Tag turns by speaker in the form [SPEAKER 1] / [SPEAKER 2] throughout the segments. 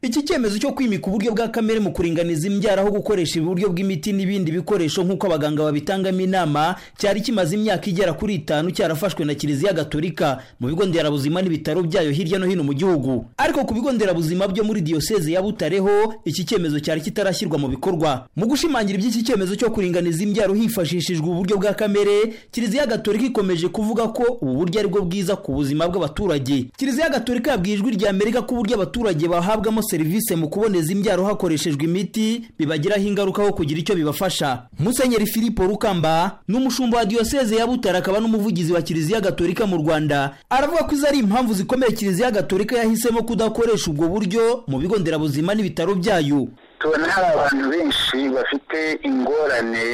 [SPEAKER 1] iki cyemezo cyo kwimika uburyo bwa kamere mu kuringaniza imbyaro aho gukoresha uburyo bw'imiti n'ibindi bikoresho nk'uko abaganga babitangamo inama cyari kimaze imyaka igera kuri itanu cyarafashwe na kiliziya gatolika mu bigo nderabuzima n'ibitaro byayo hirya no hino mu gihugu ariko ku bigo nderabuzima byo muri diyoseze ya butareho iki cyemezo cyari kitarashyirwa mu bikorwa mu gushimangira iby'iki cyemezo cyo kuringaniza imbyaro hifashishijwe uburyo bwa kamere kiliziya gatolika ikomeje kuvuga ko ubu buryo ari bwo bwiza ku buzima bw'abaturage kiliziya gatolika yabwiye ijwi rya amerika ko uburyo abaturage bahabwamo serivisi mu kuboneza imbyaro hakoreshejwe imiti bibagiraho ingaruka ho kugira icyo bibafasha musenyeri filipo rukamba ni umushumba wa diyoseze ya butare akaba n'umuvugizi wa kiliziya gatolika mu rwanda aravuga ko izo ari impamvu zikomeye kiliziya gatolika yahisemo kudakoresha ubwo buryo mu bigo nderabuzima n'ibitaro byayo
[SPEAKER 2] tubona hari abantu benshi bafite ingorane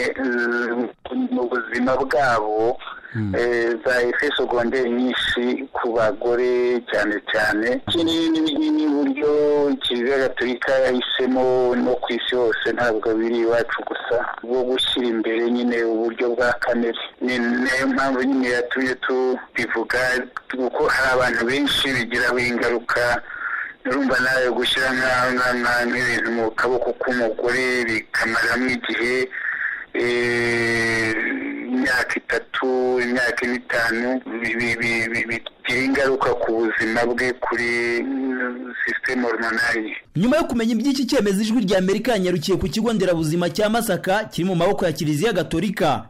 [SPEAKER 2] mu buzima bwabo za efe segonderi nyinshi ku bagore cyane cyane iki ni n'uburyo kiliziya gatolika yahisemo no ku isi hose ntabwo biri iwacu gusa bwo gushyira imbere nyine uburyo bwa kamere ni nayo mpamvu nyine yatumye tubivuga kuko hari abantu benshi bigiraho ingaruka urumva nawe gushyira nk'ibintu mu kaboko k'umugore bikamaramo igihe imyaka itatu imyaka ine itanu bigira ingaruka ku buzima bwe kuri sisiteme hormonali
[SPEAKER 1] nyuma yo kumenya iby'iki cyemezo ijwi rya amerika yanyarukiye ku kigo nderabuzima cya masaka kiri mu maboko ya kiliziya gatolika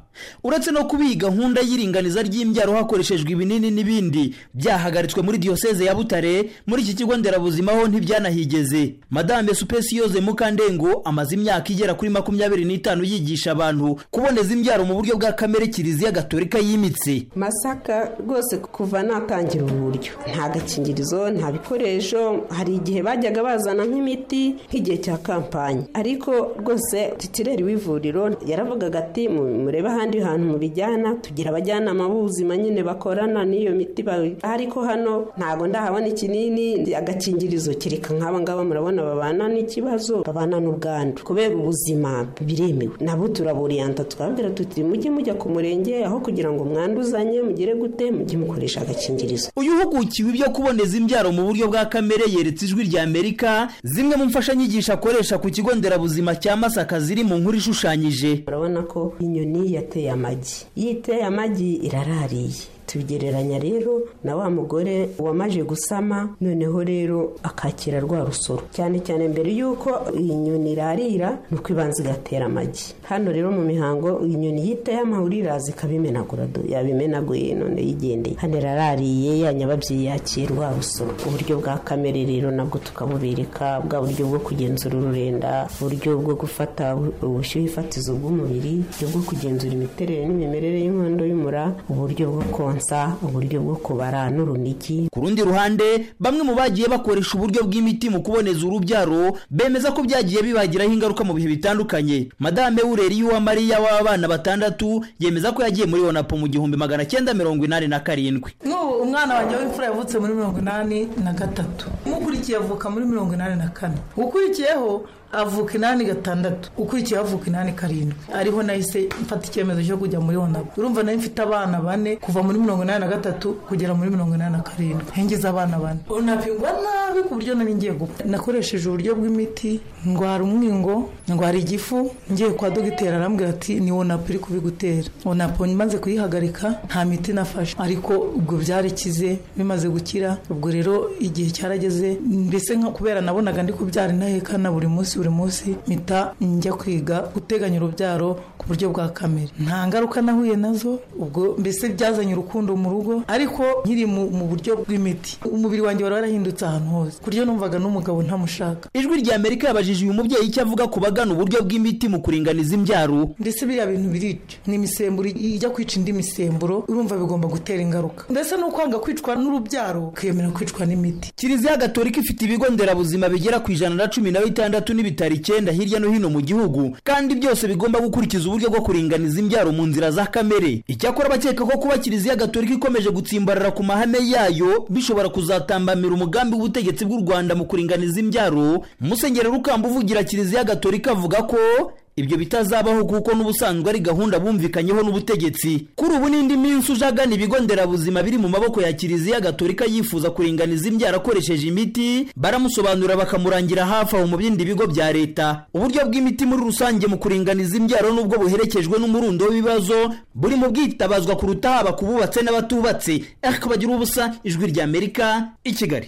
[SPEAKER 1] uretse no kuba iyi gahunda y'iringaniza ry'imbyaro hakoreshejwe ibinini n'ibindi byahagaritswe muri diyoseze ya butare muri iki kigo nderabuzima ho ntibyanahigeze madame supesi yoze mukandengo amaze imyaka igera kuri makumyabiri n'itanu yigisha abantu kuboneza imbyaro mu buryo bwa kamere kiliziya gatolika yimitse
[SPEAKER 3] masaka rwose kuva natangira ubu buryo nta gakingirizo nta bikoresho hari igihe bajyaga bazana nk'imiti nk'igihe cya kampani ariko rwose titireri w'ivuriro yaravugaga ati murebe ahandi hantu mubijyana tugira abajyanama b'ubuzima nyine bakorana n'iyo miti ariko hano ntabwo ndahabona ikinini agakingirizo kereka nk'aba ngaba murabona babana n'ikibazo babana n'ubwandu kubera ubuzima biremewe nabo turaburiyanta tukababwira tuti mujye mujya ku murenge aho kugira ngo mwanduzanye mugire gute mujye mukoresha agakingirizo
[SPEAKER 1] uyu uhugukiwe ibyo kuboneza imbyaro mu buryo bwa kamere yeretse ijwi rya amerika zimwe mu mfashanyigisho akoresha ku kigo nderabuzima cya masaka ziri mu nkuru ishushanyije
[SPEAKER 3] urabona ko inyoni yateye amagi iyo iteye amagi irarariye tubigereranya rero na wa mugore wamaje gusama noneho rero akakira rwa rusoro cyane cyane mbere y'uko iyi nyoni irarira ni uko ibanza igatera amagi hano rero mu mihango inyoni yitaye amahuri iraza ikabimenagura yabimenaguye none yigendeye hano irarariye yanyababyeyi yakiye rwa rusoro uburyo bwa kamere rero nabwo tukabubereka bwa buryo bwo kugenzura ururenda uburyo bwo gufata ubushyuhe ifatizo bw'umubiri uburyo bwo kugenzura imiterere n'imimerere y'inkondo y'umura uburyo bwo konsa uburyo bwo kubara n'urunigi
[SPEAKER 1] ku rundi ruhande bamwe mu bagiye bakoresha uburyo bw'imiti mu kuboneza urubyaro bemeza ko byagiye bibagiraho ingaruka mu bihe bitandukanye madame wureri y'uwamariya w'abana batandatu yemeza ko yagiye muri onapo mu gihumbi magana cyenda mirongo inani na karindwi
[SPEAKER 4] n'ubu umwana wanjye w'imfura yavutse muri mirongo inani na gatatu umukurikiye avuka muri mirongo inani na kane ukurikiyeho avuka inani gatandatu ukurikiye avuka inani karindwi ariho nahise mfata icyemezo cyo kujya muri onapu urumva nayo mfite abana bane kuva muri mirongo inani na gatatu kugera muri mirongo inani na karindwi hengize abana bane onapu ingwa nabi ku buryo nari ngiye gupfa nakoresheje uburyo bw'imiti ndwara umwingo ndwara igifu ngiye kwa dogiteri arambwira ati ni onapu iri kubigutera onapu maze kuyihagarika nta miti nafashe ariko ubwo byarikize bimaze gukira ubwo rero igihe cyarageze mbese nka kubera nabonaga ndi kubyara intahekana buri munsi buri munsi mpita njya kwiga guteganya urubyaro ku buryo bwa kamere nta ngaruka nahuye nazo ubwo mbese byazanye urukundo mu rugo ariko nkiri mu buryo bw'imiti umubiri wanjye wari warahindutse ahantu hose ku buryo numvaga n'umugabo ntamushaka
[SPEAKER 1] ijwi rya amerika yabajije uyu mubyeyi icyo avuga ku bagana uburyo bw'imiti mu kuringaniza imbyaro
[SPEAKER 4] ndetse biriya bintu biricyo ni imisemburo ijya kwica indi misemburo urumva bigomba gutera ingaruka mbese ni ukwanga kwicwa n'urubyaro ukiyemera kwicwa n'imiti
[SPEAKER 1] kiliziya gatolika ifite ibigo nderabuzima bigera ku ijana na cumi na bitandatu n'ibitandatu ibitaro icyenda hirya no hino mu gihugu kandi byose bigomba gukurikiza uburyo bwo kuringaniza imbyaro mu nzira za kamere icyakora abakeka ko kuba kiliziya gatolika ikomeje gutsimbarara ku mahame yayo bishobora kuzatambamira umugambi w'ubutegetsi bw'u rwanda mu kuringaniza imbyaro musenyeri rukamba uvugira kiliziya gatolika avuga ko ibyo bitazabaho kuko n'ubusanzwe ari gahunda bumvikanyeho n'ubutegetsi kuri ubu n'indi minsi uje agana ibigo nderabuzima biri mu maboko ya kiliziya gatolika yifuza kuringaniza imbyaro akoresheje imiti baramusobanurira bakamurangira hafi aho mu bindi bigo bya leta uburyo bw'imiti muri rusange mu kuringaniza imbyaro n'ubwo buherekejwe n'umurundo w'ibibazo buri mu bwitabazwa kuruta haba ku bubatse n'abatubatse ariko bagira ubusa ijwi ry'amerika i kigali